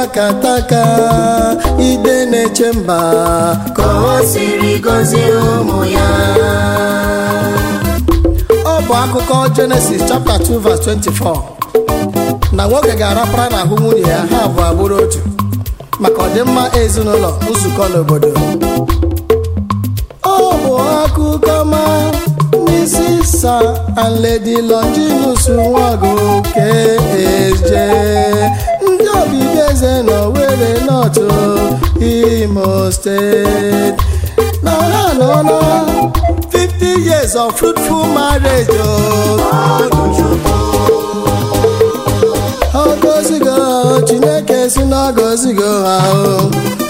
takataka ide na-eche mba ka o siri gọzie ụmụ ya ọ bụ akụkọ Genesis chapter 2 verse 24 na nwoke ga-arapara n'ahụ nwunye ya ha abụọ abụrụ otu maka ọdịmma ezinụlọ nzukọ n'obodo ọ bụ akụkọ ma n'isi sa and Lady Longinus Nwagu Keje ndị obibi eze nọ were nọtụ Imo steeti na ha nọ na 50 years of fruitful marriage ọ gọzigo Chineke si na gọzigo ha o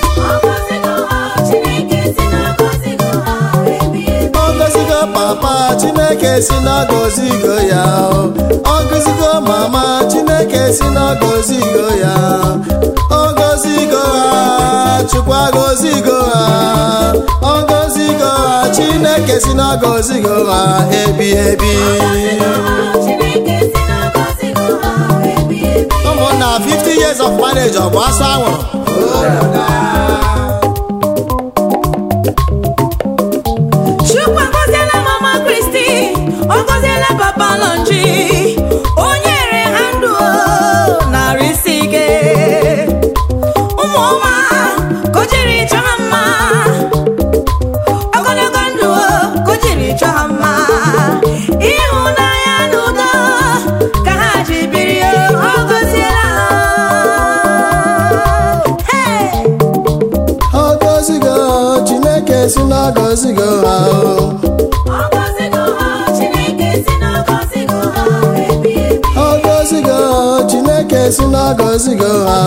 ọgọzigo papa chineke si n'ọgọzigo ya ọgọzigo mama chineke si n'ọgọzigo ya ọgọzigo ha chukwa gọzigo ha ọgọzigo ha chineke si n'ọgọzigo ha ebi ebi ụmụnna 50 years of marriage ọ bụ asọ anwụrụ Chukwu agọziela mama Kristi ọ gọziela papa Lonji o nyere ha ndụ narị isi ike ụmụ ọma ka o jiri chọọ ha mma ogologo ndụ ka o jiri chọọ ha mma ịhụnanya na udo ka ha ji biri ọ gọziela ha Hey! ọgọzigo chineke si n'ọgọzigo ha o ọgọzigo chineke si n'ọgọzigo ha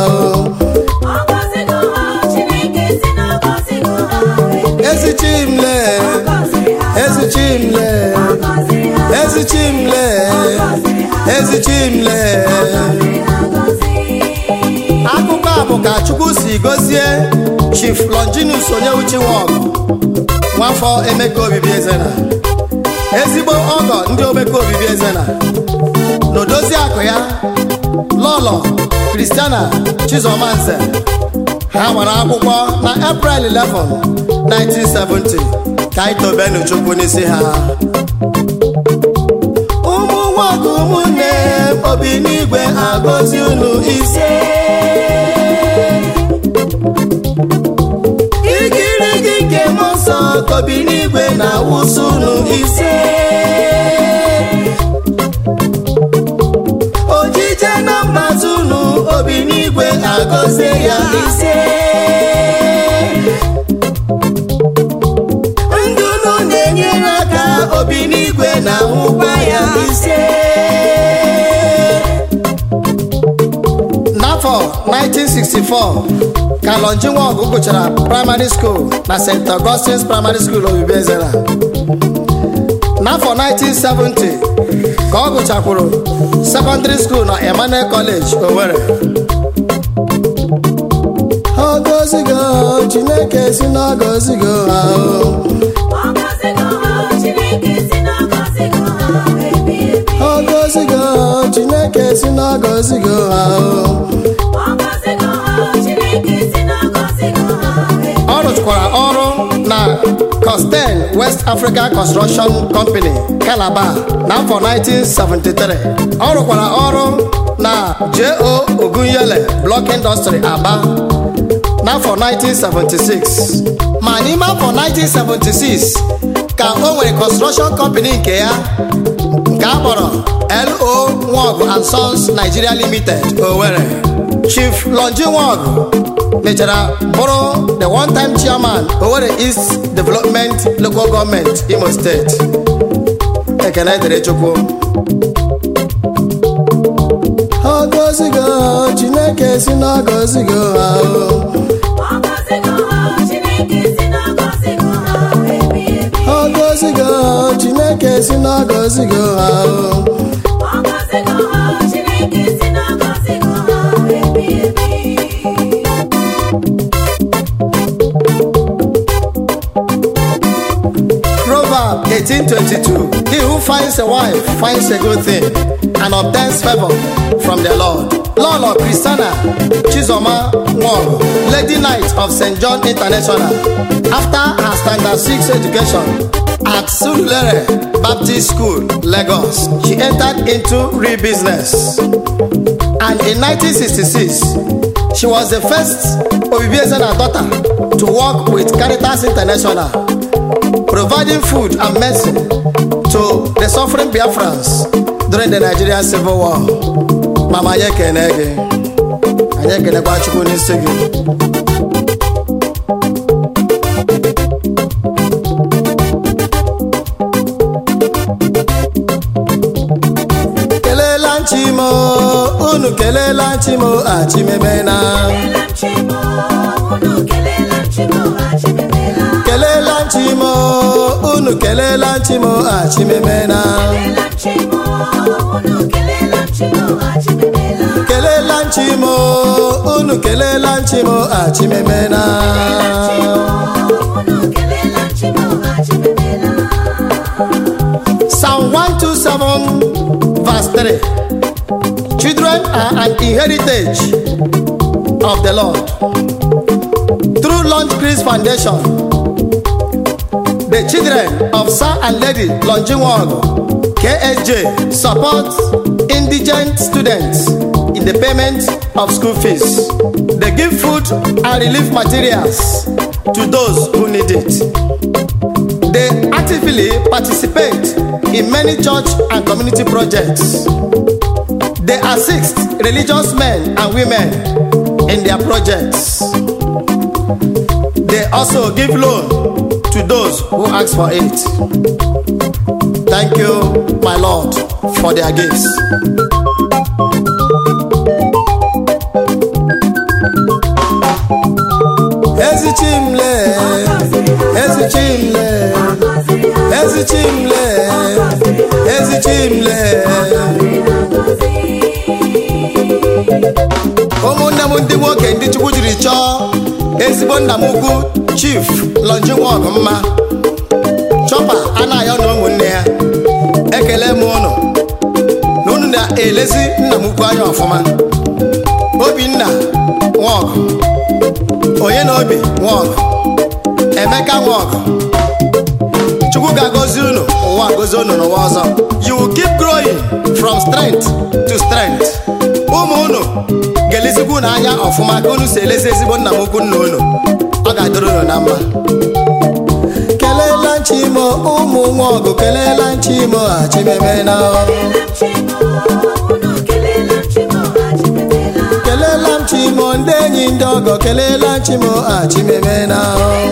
o ezichimle ezichimle ezichimle ezichimle akụkọ a bụ ka chukwu si gozie chief longinus onyeuchi nwọgụ nwafọ emeka obibi ezena ezigbo ọgọ ndị omeka obibi ezena na odozi akụ ya lọlọ kristiana chizomanze ha gbara akwụkwọ na april 11 1970 ka anyị tobenu chukwu n'isi ha ụmụ nwọgụ ụmụnne obi n'igwe agọzi unu ise igirigi nke m nsọ kobi n'igwe na-awụsụ unu ise ojije na mgbazụ unu obi n'igwe agọzie ya ise ndị unu na-enyere aka obi n'igwe na-ahụkwa ya ise n'afọ 1964 ka Longi Nwọgụ gụchara praịmarị skuul na St. Augustine's Primary School obibi ezera n'afọ 1970 ka ọ gụchakwuru sekọndịrị skuul na Emmanuel College Owerri ọgọzigo Chineke si n'ọgọzigo ha o ọgọzigo Chineke si n'ọgọzigo ha o ọ rụkwara ọrụ na Costain West Africa Construction Company Calabar n'afọ 1973 ọ rụkwara ọrụ na J.O. Ogunyele Block Industry Aba n'afọ 1976 ma n'ime afọ 1976 ka o nwere construction company nke ya nke a kpọrọ L.O. Nwọgụ and Sons Nigeria Limited Owerri Chief Longi Nwọgụ mechara bụrụ the one time chairman Owerri East Development Local Government Imo State ekene dịrị Chukwu ọgọzigo Chineke si n'ọgọzigo ha o ọgọzigo Chineke si n'ọgọzigo ha o Proverb 18:22 He who finds a wife finds a good thing and obtains favor from the Lord. Lolo Christiana Chizoma Nworo, Lady Knight of St. John International, after her standard 6 education at Surulere Baptist School, Lagos, she entered into real business. And in 1966, she was the first Obibiezena daughter to work with Caritas International, providing food and medicine to the suffering Biafrans during the Nigerian Civil War. Mama anyị ekene gị, anyị ekenekwa Chukwu n'isi gị. kelela nchimo unu kelela nchimo achimemena kelela nchimo unu kelela nchimo achimemena kelela nchimo unu kelela nchimo achimemena Psalm 127 verse 3 Children are an inheritance of the Lord. Through Launch Grace Foundation, the children of Sir and Lady Longinwag KSJ support indigent students in the payment of school fees. They give food and relief materials to those who need it. They actively participate in many church and community projects. They assist religious men and women in their projects. They also give loan to those who ask for it. Thank you, my Lord, for their gifts. Ezichimle, Ezichimle, Ezichimle, Ezichimle. ụmụnne m ndị nwoke ndị chukwu jiri chọọ ezigbo nna m ukwu chief lonjinwog mma chọpa anaghị na ụmụnne ya ekele m ụnụ na unu na-elezi nna m ukwu anya ọfụma obinna nwọgụ onye na obi nwọgụ emeka nwọgụ chukwu ga-agọzi unu ụwa agọzi unu n'ụwa ọzọ you will keep growing from strength to strength ụmụ unu ga-elezigbo unu anya ọfụma ka unu si elezi ezigbo nna m ukwu nna unu ọ ga-adịrị unu na mma kelela nchimo ụmụ nwa ọgụ kelela nchimo achimemena kelela nchimo ndị enyi ndị ọgọ kelela nchimo achimemena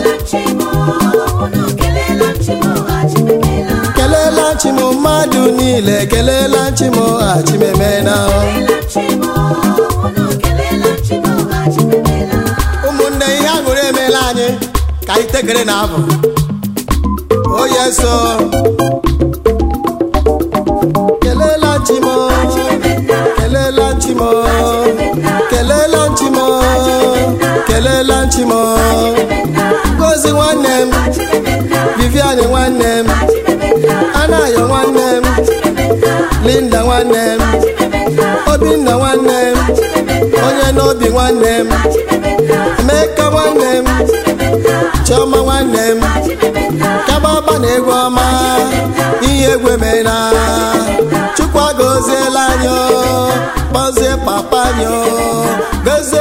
kelela nchimo mmadụ niile kelela nchimo achimemena ụmụnne ihe aṅụrị emeela anyị ka anyị tekere na abụ oye so kelela nchimo kelela nchimo kelela nchimo kelela nchimo ngozi nwanne m vivian nwanne m anayo nwanne m linda nwanne m obinna nwanne m onye n'obi nwanne m emeka nwanne m chioma nwanne m kababa na egwu ọma ihe egwu emena chukwu agọziela anyị o, gọzie papa anyị o, gọzie